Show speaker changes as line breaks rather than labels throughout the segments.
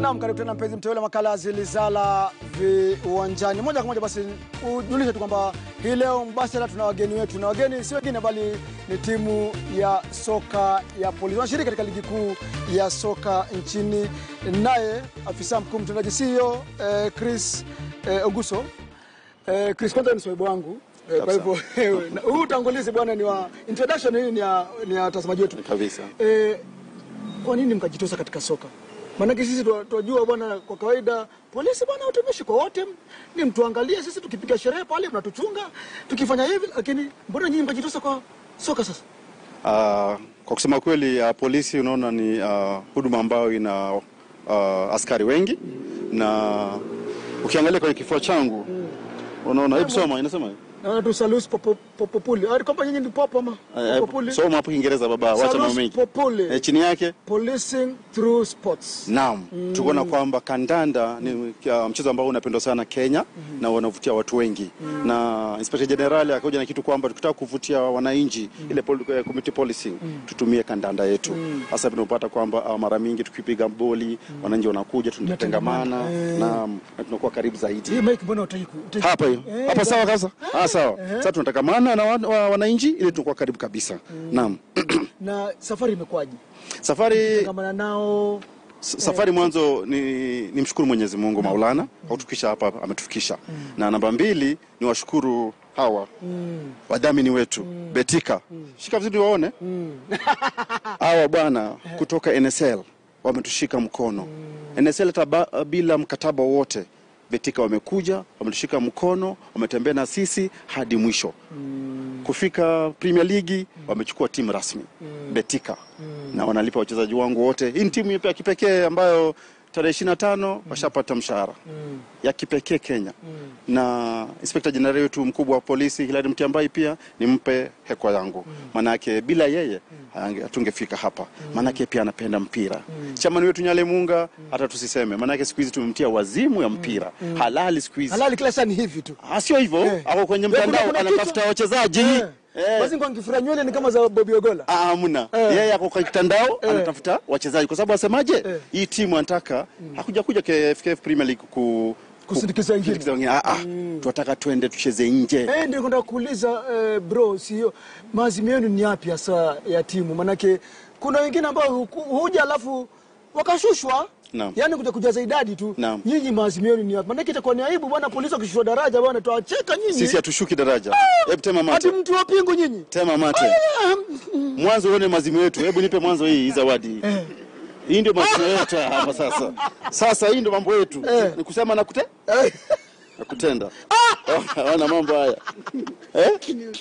Naam, karibu tena mpenzi mteule, makala zilizala viwanjani. Moja kwa moja basi ujulishe tu kwamba hii leo mbashara tuna wageni wetu, na wageni si wengine bali ni timu ya soka ya Polisi, wanashiriki katika ligi kuu ya soka nchini. Naye afisa mkuu mtendaji CEO eh, Chris eh, Oguso. Eh, Chris, kwanza ni swaibu wangu eh, kwa hivyo na huu utangulizi bwana ni wa introduction, hii ni ya ni ya watazamaji wetu
kabisa.
Eh, kwa nini mkajitosa katika soka? Maanake sisi twa- twajua bwana, kwa kawaida polisi bwana, utumishi kwa wote, ni mtuangalie sisi, tukipiga sherehe pale mnatuchunga, tukifanya hivi, lakini mbona nyinyi mkajitosa kwa soka sasa?
Ah, kwa kusema kweli ah, polisi unaona ni ah, huduma ambayo ina ah, askari wengi na ukiangalia kwenye kifua changu unaona, hebu soma inasema
Naona tu salus popo- popopuli, Ah, kwamba nyinyi ni popo ama
Eh,
popopuli?
soma hapo Kiingereza baba, wacha mambo
Salus
mengi
populi,
Eh, chini yake
policing through sports.
Naam, tukuona kwamba kandanda ni uh, mchezo ambao unapendwa sana Kenya na wanavutia watu wengi na Inspector General akaja na kitu kwamba tukitaka kuvutia wananchi ile pol, eh, community policing tutumie kandanda yetu. Sasa tunapata kwamba uh, mara mingi tukipiga boli wananchi wanakuja tunatengamana na, na tunakuwa karibu zaidi.
Hii mic mbona utaki ku- utaki-
Hapa hiyo.
Eh,
Hapa sawa kabisa. Ah, sawa.
Eh.
Sasa tunatangamana na wan- wa- wananchi ili tunakuwa karibu kabisa. Naam.
na safari imekwaje?
Safari
Tangamana nao
S- Safari mwanzo ni, ni mshukuru Mwenyezi Mungu Maulana kutufikisha hapa ametufikisha. Na namba mbili ni washukuru hawa wadhamini wetu Betika. Shika vizuri waone. Hawa bwana kutoka NSL wametushika mkono. NSL hata ba- bila mkataba wowote Betika wamekuja, wametushika mkono, wametembea na sisi hadi mwisho. Kufika Premier League wamechukua timu rasmi Betika na wanalipa wachezaji wangu wote. Hii ni timu ya kipekee ambayo tarehe 25 washapata mshahara ya kipekee Kenya, na Inspector General wetu mkubwa wa polisi Hilary Mutyambai pia nimpe hekwa yangu, maanake bila yeye hange- hatungefika hapa, maanake pia anapenda mpira. Chamani wetu Nyale Munga hata tusiseme, maanake siku hizi tumemtia wazimu ya mpira halali siku hizi.
halali kila saa ni hivi tu.
Ah, sio hivyo,
Eh.
ako kwenye
Kuna-
mtandao
kuna
anatafuta
kitu-
wachezaji
Eh.
Eh.
Basi kwa ngifura nywele ni kama za Bobby Ogola.
Ah, hamna
Eh.
yeye ako kwa kitandao
Eh.
anatafuta wachezaji kwa sababu asemaje
Eh.
hii timu anataka hakuja kuja KFKF Premier League ku
Kusindikiza wengine.
kusindikiza wengine ah, ah. tunataka twende tucheze nje
Eh, ndio kwenda kuuliza eh, bro, sio maazimio yenu ni yapi hasa ya timu? Manake kuna wengine ambao huku- huja alafu wakashushwa
Naam.
yaani kuja kujaza idadi tu.
Naam.
Nyinyi maazimio yenu ni yapi? Manake itakuwa ni aibu bwana, polisi wakishushwa daraja bwana, tuwacheka nyinyi.
sisi hatushuki daraja hebu tema
Hati
mate
mtu wa pingu nyinyi.
tema mate mwanzo uone mazimio yetu hebu nipe mwanzo hii hii zawadi hii ndio mazimio yetu hapa sasa sasa hii ndio mambo yetu
Eh.
ni kusema na kute
Eh,
na kutenda wana mambo haya eh?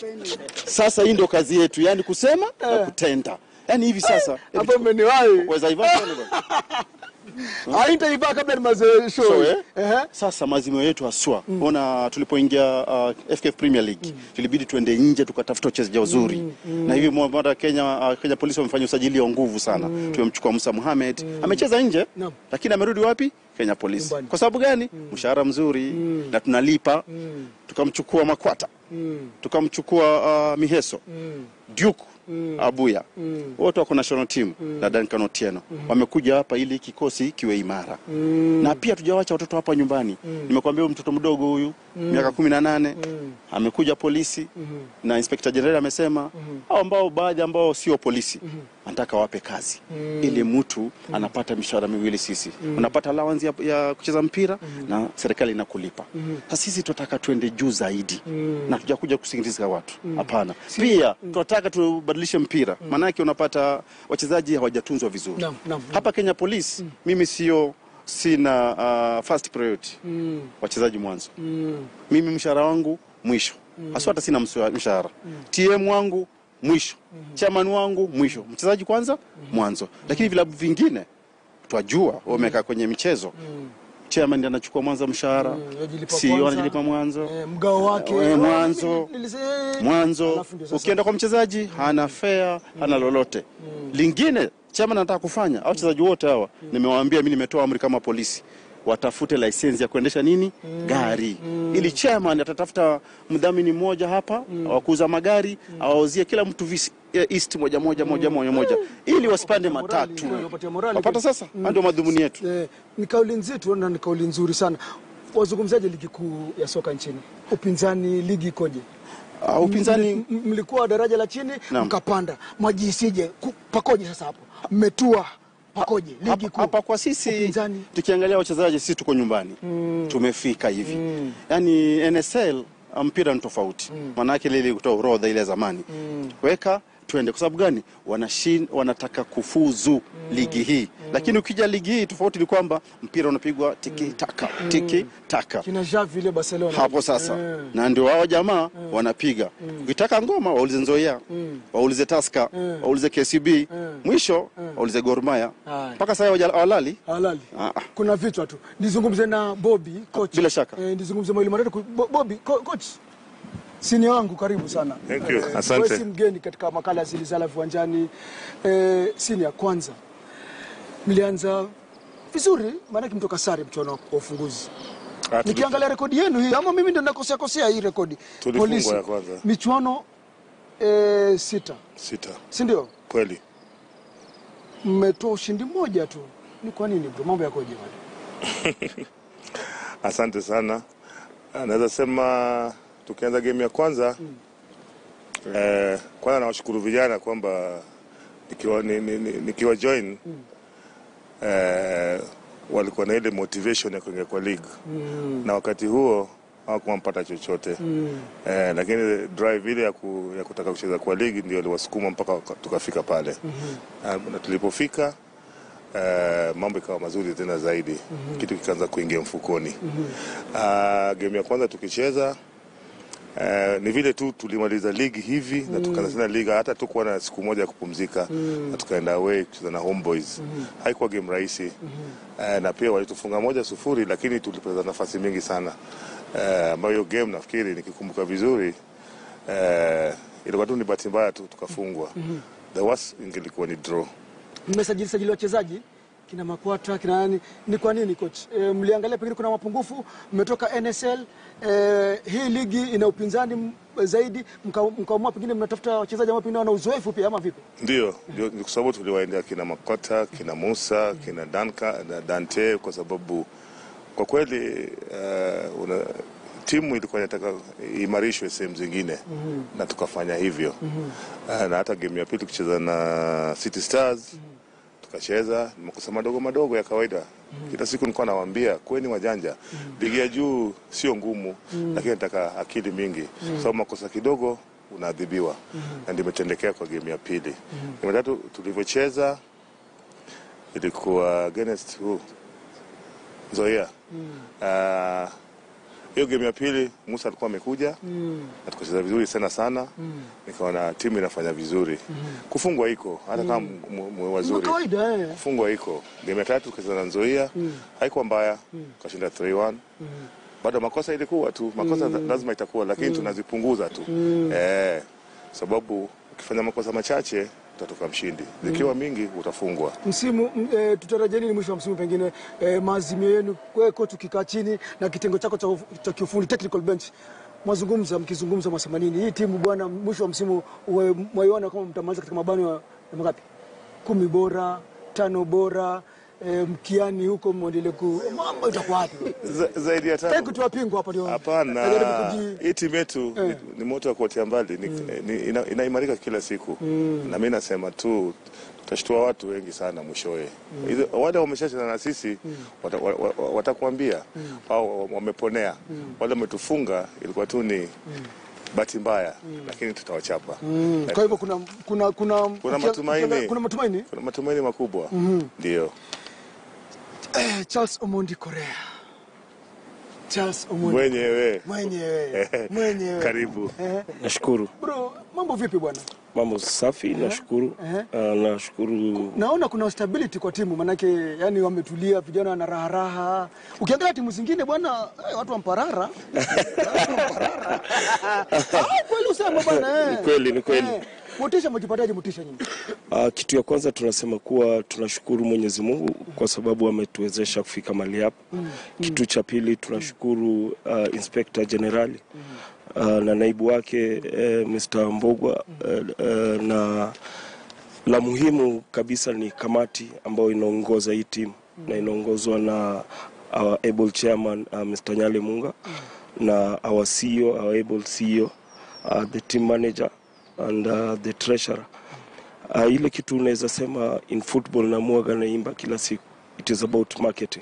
Sasa hii ndio kazi yetu, yani kusema na kutenda, yani hivi sasa
Hapo mmeniwahi.
weza hivyo tena bwana.
Haitaivaa kabla ni mazoezi show.
So, eh?
Ehe.
Sasa mazimio yetu haswa ona, tulipoingia uh, FKF Premier League tulibidi tuende nje tukatafuta wachezaji wazuri na hivi mara Kenya, uh, Kenya polisi wamefanya usajili wa nguvu sana. Tumemchukua Musa Mohamed amecheza nje
Naam.
lakini amerudi wapi? Kenya polisi.
Nyumbani.
Kwa sababu gani? Mshahara mzuri na tunalipa. Tukamchukua Makwata tukamchukua uh, Miheso Duke Abuya wote wako national team na Duncan Otieno wamekuja hapa ili kikosi kiwe imara na pia tujawacha watoto hapa nyumbani. Nimekuambia huyu mtoto mdogo huyu miaka kumi na nane amekuja polisi na Inspector General amesema hao ambao baadhi ambao sio polisi anataka wape kazi ili mtu anapata mishahara miwili. Sisi unapata allowance ya, ya kucheza mpira na serikali inakulipa. Sasa sisi tunataka tuende juu zaidi na tujakuja kusingiza watu hapana. Pia tunataka tubadilishe mpira, maanake unapata wachezaji hawajatunzwa vizuri
Naam, naam, naam.
hapa Kenya Police. Mimi sio sina uh, first priority wachezaji mwanzo mimi mshahara wangu mwisho haswa, hata sina mswa- mshahara TM wangu mwisho, chairman wangu mwisho, mchezaji kwanza mwanzo. Lakini vilabu vingine twajua wamekaa kwenye michezo, chairman ndiye anachukua mwanzo mshahara,
yajilipa
CEO
kwanza.
anajilipa mwanzo
Eh, mgao wake
Eh, mwanzo.
Nilise-
mwanzo.
Alafu ndio sasa-
Ukienda kwa mchezaji hana fare, hana lolote lingine. Chama nataka kufanya au wachezaji wote hawa, nimewaambia mimi, nimetoa amri kama polisi watafute lisensi ya kuendesha nini gari ili chairman atatafuta mdhamini mmoja hapa wa kuuza magari awauzie kila mtu visi eh, east moja moja moja moja moja ili wasipande
Morali,
matatu
kweli, wapatia morali
wapata
kweli.
sasa mm. ndio madhumuni yetu
Eh, ni kauli nzito na ni kauli nzuri sana. Wazungumzaji ligi kuu ya soka nchini, upinzani ligi ikoje?
uh, upinzani
M- m- mlikuwa daraja la chini
Naam.
mkapanda, mwajisije ku- pakoje sasa hapo? Mmetua pakoje ligi
hapa,
kuu?
hapa kwa sisi
Upinzani.
tukiangalia wachezaji sisi tuko nyumbani tumefika hivi yaani NSL mpira ni tofauti maanake lili kutoa orodha ile ya zamani weka tuende kwa sababu gani Wanashin, wanataka kufuzu ligi hii lakini ukija ligi hii tofauti ni kwamba mpira unapigwa tiki taka tiki taka
Kina Xavi ile Barcelona
hapo sasa
Eh.
na ndio wao jamaa wanapiga ukitaka ngoma waulize Nzoia waulize Taska waulize KCB mwisho waulize Gor Mahia
Haya.
mpaka sasa hawaja- hawalali
halali
Ah, ah.
kuna vichwa tu. Nizungumze na Bobby coach.
Bila shaka.
Eh, nizungumze mawili matatu. ku- Bo- Bobby co coach. Sini wangu karibu sana.
Thank you.
Eh,
Asante.
wewe si mgeni katika makala ya Zilizala Viwanjani. Eh, sini ya kwanza. Mlianza vizuri maana mtoka sare mchuano wa ufunguzi.
Ah, tuli-
Nikiangalia rekodi yenu hii ama mimi ndio nakosea kosea hii rekodi.
Tulifungwa ya kwanza.
Michuano eh, sita.
sita
Si ndio?
kweli.
Mmetoa ushindi mmoja tu. Ni kwa nini bro? Mambo yakoje bwana?
Asante sana. Ah, Naweza sema tukianza game ya kwanza eh, kwanza nawashukuru vijana kwamba nikiwa, ni, ni, ni, nikiwa join eh, walikuwa na ile motivation ya kuingia kwa league na wakati huo hawakuwa mpata chochote eh, lakini drive ile ya, ku, ya kutaka kucheza kwa ligi ndio iliwasukuma mpaka waka- tukafika pale Ah, na tulipofika eh, mambo ikawa mazuri tena zaidi kitu kikaanza kuingia mfukoni Ah, game ya kwanza tukicheza Uh, ni vile tu tulimaliza ligi hivi na tukaanza tena liga, hata tukuwa na siku moja ya kupumzika na tukaenda away kucheza na Homeboys. Haikuwa game rahisi uh, na pia walitufunga moja sufuri, lakini tulipoteza nafasi mingi sana uh, ambayo hiyo game nafikiri nikikumbuka vizuri uh, ilikuwa tu ni bahati mbaya tu tukafungwa. The worst ingelikuwa ni draw.
mmesajili sajili wachezaji kina Makwata kina nani, ni kwa nini coach? E, mliangalia pengine kuna mapungufu, mmetoka NSL e, hii ligi ina upinzani m- zaidi, mka- mkaamua pengine mnatafuta wachezaji ambao pengine wana uzoefu pia ama vipi?
Ndio, ndio ni kwa sababu tuliwaendea kina Makota, kina Musa, kina Danka, na Dante kwa sababu kwa kweli uh, una, timu ilikuwa inataka imarishwe sehemu zingine na tukafanya hivyo uh, na hata game ya pili tukicheza na City Stars tukacheza ni makosa madogo madogo ya kawaida. Kila siku nilikuwa nawaambia kweni wajanja, ligi ya juu sio ngumu, lakini nataka akili mingi, sababu makosa kidogo unaadhibiwa, na ndio imetendekea kwa game ya pili. Game ya tatu tulivyocheza ilikuwa against who? Nzoia. Ah, hiyo game ya pili Musa alikuwa amekuja na tukacheza vizuri sana sana, nikaona timu inafanya vizuri. Kufungwa iko hata kama mu- mu-
Kwa
wazuri
kawaida eh.
kufungwa iko. Game ya tatu tukacheza na Nzoia haikuwa mbaya, tukashinda 3-1. Bado makosa ilikuwa tu, makosa lazima itakuwa, lakini tunazipunguza tu eh, sababu ukifanya makosa machache utatoka mshindi, zikiwa mingi utafungwa.
Msimu m- e, tutarajia nini mwisho wa msimu pengine e, maazimio yenu wewe coach ukikaa chini na kitengo chako cha, uf- cha kiufundi technical bench mwazungumza mkizungumza mwasema nini hii timu bwana mwisho wa msimu uwe- mwaiona kama mtamaliza katika mabano ya ya mangapi kumi bora tano bora e, mkiani huko mwendelee ku mambo itakuwa wapi
Za, zaidi ya
Sitaki
tano
kutoa pingu hapa ndio
Hapana,
najaribu kuji-
hii timu yetu ni, ni moto wa kuotea mbali ni, ni, ina, inaimarika kila siku na mi nasema tu tutashtua watu wengi sana mwishowe. Hizo- Wale wameshacheza na sisi wata- wa- wa- watakuambia au wameponea. Wale wametufunga ilikuwa tu ni bahati mbaya, lakini tutawachapa.
kwa hivyo kuna kuna kuna
Kuna matumaini.
kuna matumaini
Kuna matumaini makubwa ndio.
eh, Charles Omondi Korea Charles Omondi
Mwenyewe
mwenyewe mwenyewe
karibu.
Eh,
Nashukuru,
bro mambo vipi bwana
mambo safi, nashukuru.
Ehe.
Ah, nashukuru
naona kuna stability kwa timu manake yani wametulia vijana wana raha raha ukiangalia timu zingine bwana eh, watu wamparara Watu wamparara. Ah, kweli usema bwana eh.
Ni kweli, ni kweli.
Eh, Motisha mjipataje motisha nyinyi?
Uh, kitu ya kwanza tunasema kuwa tunashukuru Mwenyezi Mungu kwa sababu ametuwezesha kufika mahali hapa. Kitu cha pili tunashukuru uh, Inspector Generali uh, na naibu wake uh, Mr. Mbogwa uh, uh, na la muhimu kabisa ni kamati ambayo inaongoza hii timu na inaongozwa na our able chairman uh, Mr. Nyale Munga na our CEO, our able CEO, uh, the team manager and uh, the treasurer. Uh, ile kitu unaweza sema in football na muaga naimba kila siku it is about marketing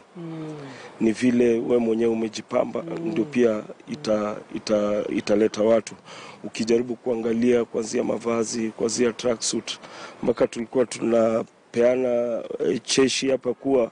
ni vile we mwenyewe umejipamba ndio pia ita, ita, italeta watu ukijaribu kuangalia kuanzia mavazi kuanzia tracksuit mpaka tulikuwa tunapeana eh, cheshi hapa kuwa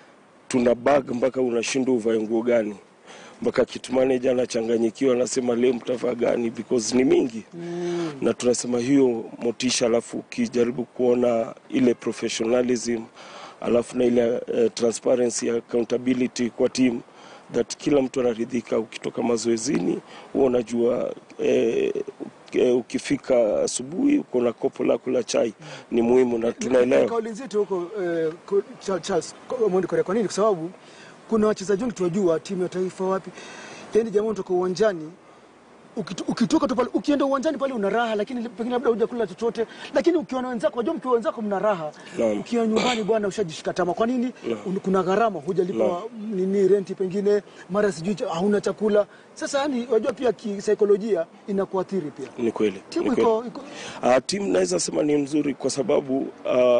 tuna bag mpaka unashindwa uvae nguo gani mpaka kit manager anachanganyikiwa anasema leo mtavaa gani because ni mingi mm. na tunasema hiyo motisha alafu ukijaribu kuona ile professionalism alafu na ile uh, transparency accountability kwa team that kila mtu anaridhika ukitoka mazoezini huwa unajua eh, eh, ukifika asubuhi uko na kopo lako la chai ni muhimu na tunaelewa
Kauli nzito huko eh, ku- Charles- Charles Mondi Korea. Kwa nini? Kwa sababu kuna wachezaji wengi tunajua timu ya taifa wapi, yaani jamaa unatoka uwanjani ukito- ukitoka tu pale ukienda uwanjani pale una raha, lakini pengine labda hujakula chochote, lakini ukiona wenzako, wajua mkiwa wenzako mna raha.
Naam.
Ukiwa nyumbani bwana, ushajishika tama. Kwa nini?
Naam.
Un- Kuna gharama, hujalipa nini renti, pengine mara sijui cha- hauna chakula. Sasa yani, wajua pia kisaikolojia inakuathiri pia.
ni kweli
Timu
ni kweli.
iko, iko
Uh, timu naweza sema ni mzuri kwa sababu uh,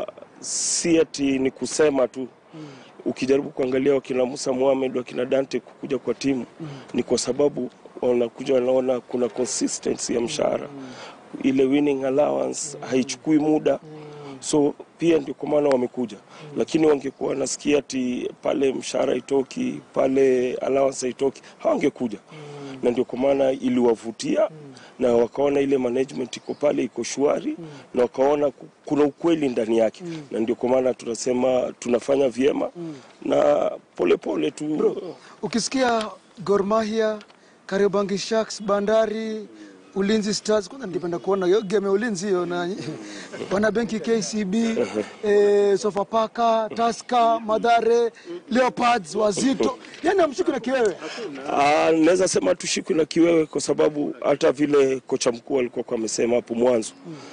si ati ni kusema tu mm. Ukijaribu kuangalia wakina Musa Mohamed wakina Dante kukuja kwa timu mm. ni kwa sababu wanakuja wanaona kuna consistency ya mshahara mm. ile winning allowance mm. haichukui muda mm. so pia ndio kwa maana wamekuja mm. lakini wangekuwa nasikia ati pale mshahara itoki pale allowance haitoki hawangekuja mm. na ndio kwa maana iliwavutia mm na wakaona ile management iko pale iko shwari mm. na wakaona ku- kuna ukweli ndani yake mm. na ndio kwa maana tunasema tunafanya vyema mm. na polepole tu
ukisikia Gor Mahia, Kariobangi Sharks, Bandari, Ulinzi Stars, kwanza ningependa kuona hiyo game ya Ulinzi hiyo na wana benki KCB, eh, Sofapaka, Tusker, Madare, Leopards, Wazito, yani amshiki na kiwewe.
Ah, naweza sema tushikwe na kiwewe kwa sababu hata vile kocha mkuu alikuwa kwa amesema hapo mwanzo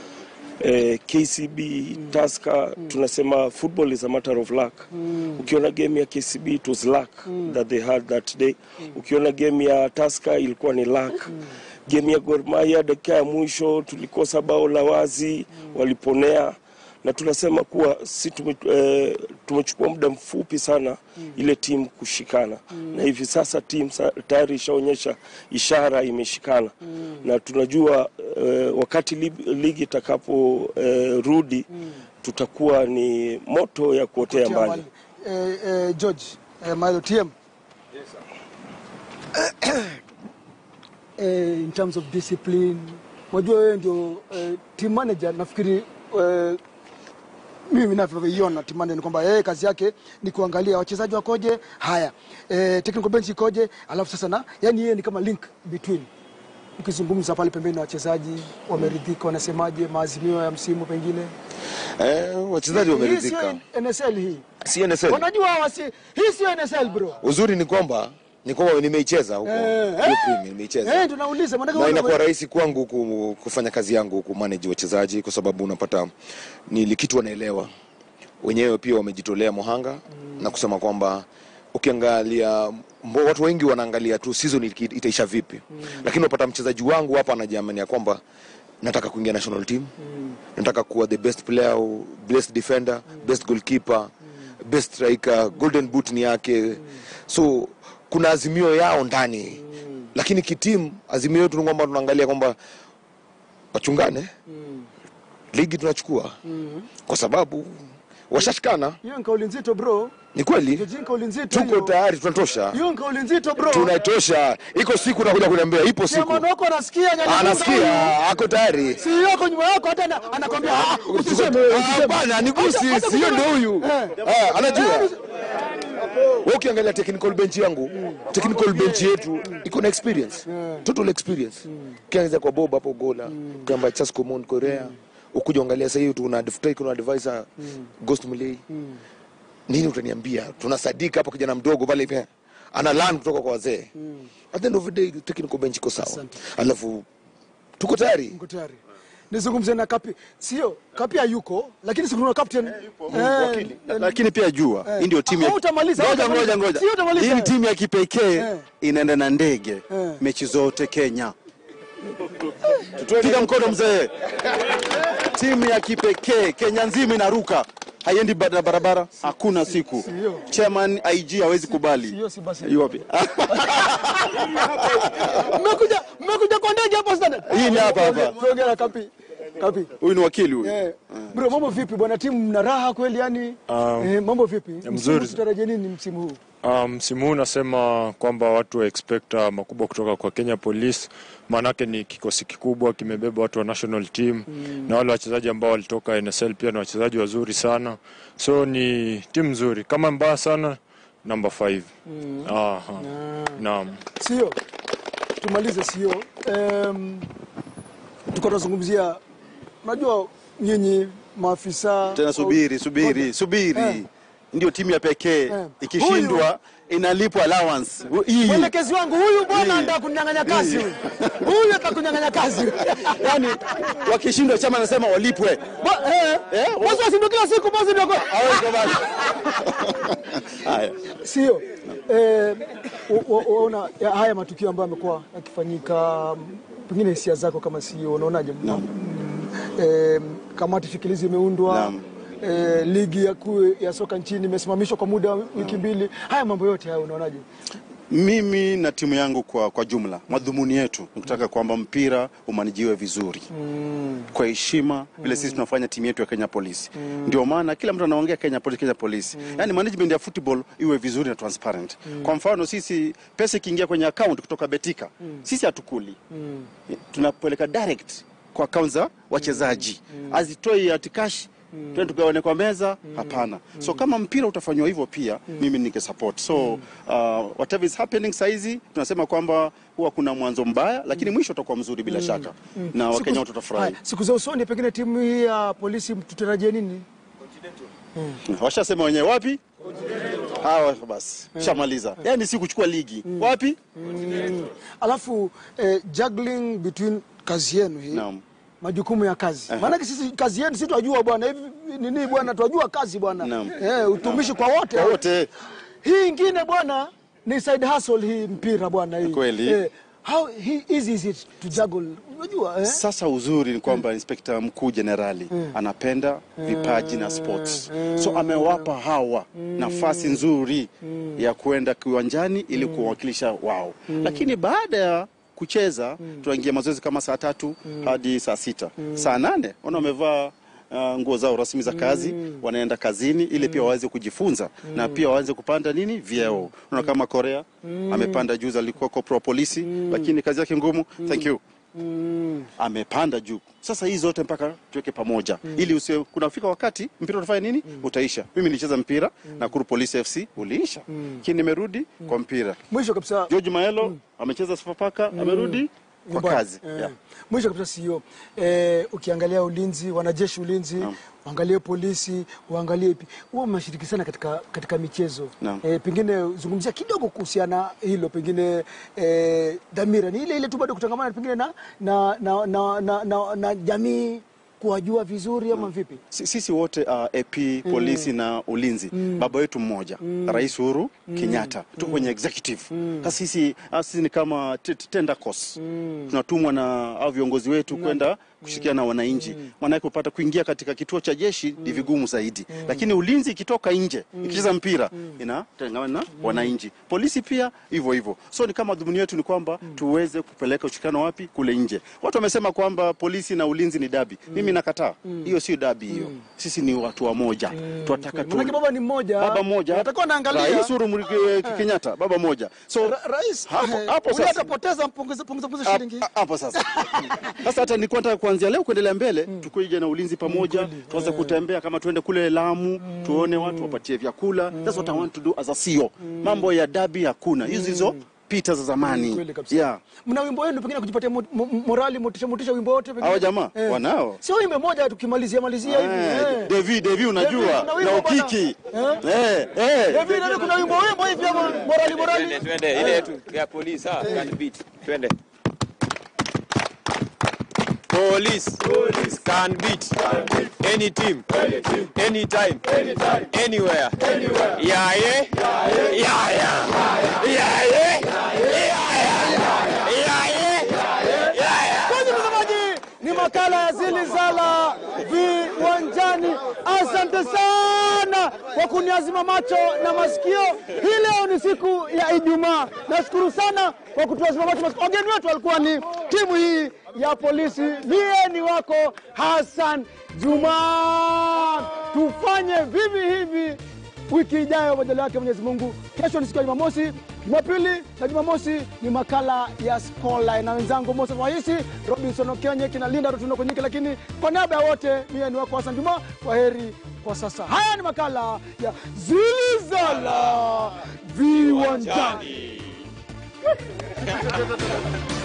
eh, KCB Tusker tunasema football is a matter of luck. Ukiona game ya KCB it was luck that they had that day. Ukiona game ya Tusker ilikuwa ni luck. Game ya Gor Mahia dakika ya mwisho tulikosa bao la wazi, waliponea na tunasema kuwa si tume, eh, tumechukua muda mfupi sana ile timu kushikana na hivi sasa timu sa- tayari ishaonyesha ishara imeshikana na tunajua eh, wakati ligi, ligi itakapo eh, rudi tutakuwa ni moto ya kuotea mbali.
Eh, eh, George eh, Milo TM eh, in terms of discipline, wajua wewe ndio eh, team manager. Nafikiri eh, mimi navyoiona team manager ni kwamba yeye kazi yake ni kuangalia wachezaji wakoje, haya eh, technical bench ikoje, alafu sasa na yani yeye ni kama link between ukizungumza pale pembeni na wachezaji wameridhika, wanasemaje maazimio ya msimu pengine
Eh, wachezaji
hii
wameridhika.
sio NSL hii
Si NSL.
Wanajua wasi, hii sio NSL bro.
Uzuri ni kwamba ni kwamba nimeicheza huko.
Eh,
Hiyo
eh.
Premier nimeicheza.
Eh, tunauliza maana
na inakuwa rahisi kwangu ku- kufanya kazi yangu kumanage wachezaji kwa sababu unapata ni kitu wanaelewa wenyewe pia wamejitolea mohanga na kusema kwamba ukiangalia mbo, watu wengi wanaangalia tu season iki- itaisha vipi lakini unapata mchezaji wangu hapa anajiamini ya kwamba nataka kuingia national team nataka kuwa the best player best defender best goalkeeper best striker golden boot ni yake so kuna azimio yao ndani lakini kitimu azimio yetu ni kwamba tunaangalia kwamba wachungane ligi tunachukua kwa sababu washashikana
hiyo ni kauli nzito bro.
ni kweli
George, ni kauli nzito
tuko
hiyo.
tayari tunatosha
Hiyo ni kauli nzito bro.
tunatosha iko siku nakuja kuniambia ipo siku
Chairman wako anasikia nyanya.
anasikia ako tayari
Si yako nyuma yako hata ana- anakwambia "Ah, usiseme
Ah,
usiseme."
bana ni
Hata-
gusi
hata
sio
kusema-
ndo huyu
Eh.
Ah, anajua
Eh,
wewe ukiangalia technical bench yangu technical bench yetu iko na experience total experience ukianza kwa Bob hapo gola ukiamba Chasco Mon Korea ukuja angalia sasa hivi tuna daftari kuna advisor Ghost Mulee nini utaniambia tunasadika hapa kijana mdogo pale hivi ana learn kutoka kwa wazee at the end of the day technical bench iko sawa
Asante.
alafu tuko tayari
Niko tayari. Nizungumze na Kapi. Sio, Kapi hayuko, lakini si kuna captain.
Wakili. lakini pia jua hii ndio timu ya
Ah, utamaliza,
ngoja
utamaliza.
ngoja ngoja
Sio, utamaliza.
hii ni timu ya kipekee
Eh.
inaenda na ndege
Eh.
mechi zote Kenya piga mkono mzee timu ya kipekee Kenya nzima inaruka haiendi ba- barabara hakuna siku
Sio.
chairman IG hawezi kubali
Sio, si basi.
Yu wapi?
Mmekuja mmekuja kwa ndege hapa standard.
Hii ni hapa hapa.
Tuongea na Kapi. Kapi.
huyu ni wakili huyu
Eh, bro, mambo vipi bwana, timu mna raha kweli yani?
Um,
eh, mambo vipi? Msimu
mzuri.
tutarajie nini msimu huu?
Ah, msimu huu nasema kwamba watu wa expect ah, makubwa kutoka kwa Kenya Police, maanake ni kikosi kikubwa kimebeba watu wa national team na wale wachezaji ambao walitoka NSL pia ni wachezaji wazuri sana, so ni timu nzuri. Kama mbaya sana number 5 Aha. Naam.
Sio. Tumalize sio. Um, tuko tunazungumzia unajua nyinyi maafisa
tena subiri subiri
Ngoja.
subiri
Eh.
ndio timu ya pekee
Eh.
ikishindwa inalipwa allowance hii
Mwelekezi wangu huyu bwana
Hii.
anataka kunyang'anya kazi huyu. Huyu atakunyang'anya kazi.
yani wakishindwa chama anasema walipwe
Ba- eh,
Eh,
Basi washindwe kila siku basi ndio. kwa-
Hawezi kubali. haya
Sio. Eh, wa- wa- waona ya- haya matukio ambayo yamekuwa yakifanyika, m, pengine hisia zako kama sio, unaonaje? Mm, eh, kamati shikilizi imeundwa
Naam.
eh, ligi ya kuu ya soka nchini imesimamishwa kwa muda wa wiki mbili. Haya mambo yote haya unaonaje?
mimi na timu yangu kwa, kwa jumla madhumuni yetu ni kutaka kwamba mpira umanijiwe vizuri kwa heshima vile sisi tunafanya timu yetu ya Kenya Police ndio maana kila mtu anaongea Kenya Police, Kenya Police yani management ya football iwe vizuri na transparent kwa mfano sisi pesa ikiingia kwenye account kutoka Betika sisi hatukuli tunapeleka direct kwa account za wachezaji azitoi ati cash twende tugawane kwa meza hapana so kama mpira utafanywa hivyo pia mimi ninge support so uh, whatever is happening saizi tunasema kwamba huwa kuna mwanzo mbaya lakini mwisho utakuwa mzuri bila shaka na wakenya
Siku-
wote watafurahi
haya, Siku za usoni pengine timu hii ya polisi tutarajie nini?
washasema wenyewe wapi hawa basi shamaliza yani si kuchukua ligi wapi
Alafu eh, juggling between kazi yenu hii
naam
majukumu ya kazi. Maanake sisi kazi yetu sisi twajua bwana hivi nini bwana twajua kazi bwana.
Naam.
Eh, utumishi kwa wote.
Kwa wote
Hii ingine bwana ni side hustle hii mpira bwana hii.
Kweli.
Eh, how he, easy is it to juggle? Unajua eh?
Sasa uzuri ni kwamba inspekta mkuu jenerali anapenda vipaji na sports, so amewapa hawa nafasi nzuri ya kwenda kiwanjani ili kuwakilisha wao, lakini baada ya kucheza tunaingia mazoezi kama saa tatu hadi saa sita saa nane wana wamevaa uh, nguo zao rasmi za kazi wanaenda kazini ili pia waweze kujifunza na pia waweze kupanda nini vyeo. Unaona kama Korea amepanda juzi, alikuwa kopro wa polisi lakini kazi yake ngumu. Thank you amepanda juu. Sasa hii zote mpaka tuweke pamoja ili usiwe kunafika wakati mpira utafanya nini, utaisha. Mimi nilicheza mpira Nakuru Police FC uliisha, lakini nimerudi kwa mpira.
Mwisho kabisa
George Maelo amecheza Sofapaka amerudi kwa
nyumbani.
kazi
Eh.
yeah.
Mwisho kabisa sio eh, ukiangalia ulinzi, wanajeshi ulinzi, uangalie polisi, uangalie ipi, huwa mnashiriki sana katika, katika michezo
Naam.
eh, pengine zungumzia kidogo kuhusiana hilo, pengine eh, dhamira ni ile ile tu bado kutangamana pengine na, na, na, na, na, na, na jamii kuwajua vizuri ama vipi?
Si- sisi wote uh, AP polisi na ulinzi baba wetu mmoja Rais Uhuru Kenyatta tuko kwenye executive sasa sisi ah, sisi ni kama t- t- tender course tunatumwa na hao viongozi wetu kwenda kushirikiana na wananchi maanake kupata kuingia katika kituo cha jeshi ni vigumu zaidi lakini ulinzi ikitoka nje ikicheza mpira inatangamana na wananchi polisi pia hivyo hivyo so ni kama dhumuni yetu ni kwamba tuweze kupeleka ushirikiano wapi kule nje watu wamesema kwamba polisi na ulinzi ni dabi mimi nakataa hiyo sio dabi hiyo sisi ni watu wa moja tunataka tu
Manake baba ni mmoja,
baba moja
atakuwa anaangalia
Rais Uhuru Muigai Kenyatta baba moja so
Ra- rais
hapo
eh,
hapo
huyu
sasa
atapoteza punguza punguza punguza shilingi
Hap- hapo sasa sasa hata nilikuwa nataka kuanzia leo kuendelea mbele tukuje na ulinzi pamoja tuanze kutembea kama tuende kule Lamu tuone watu wapatie vyakula that's what I want to do as a CEO mambo ya dabi hakuna hizo hizo zilizopita za zamani
Kweli kabisa.
yeah.
Mna wimbo wenu pengine kujipatia mo- mo- morali, motisha, motisha wimbo wote pengine?
hawa jamaa
Eh.
wanao
Sio wimbo moja tukimalizia malizia hivi.
Eh,
eh.
Devi Devi
Devi,
unajua
kuna wimbo
na
bwana.
ukiki
Eh?
eh, eh.
Devi, Devi, kuna wimbo wimbo hivi ama morali morali?
Twende, twende ile yetu ya polisi ah, can beat. Twende. Police, can beat any team, anytime, anywhere. Yeah, yeah, yeah, yeah, yeah, yeah, yeah, yeah, yeah, yeah.
Kwanza mtazamaji, ni makala ya Zilizala viwanjani. Asante sana kwa kuniazima macho na masikio. Hii leo ni siku ya Ijumaa. Nashukuru sana kwa kutuazima macho masikio. Wageni wetu walikuwa ni timu hii ya polisi. Mie ni wako Hassan Juma. Tufanye vivi hivi wiki ijayo majali yake Mwenyezi Mungu. Kesho ni siku ya Jumamosi, Jumapili na Jumamosi ni makala ya Skola na wenzangu Moses Wahisi, Robinson Okenye, kina Linda Rutundo Konyike, lakini kwa niaba ya wote mie ni wako Hassan Juma. Kwa heri kwa sasa. Haya ni makala ya Zilizala viwanjani.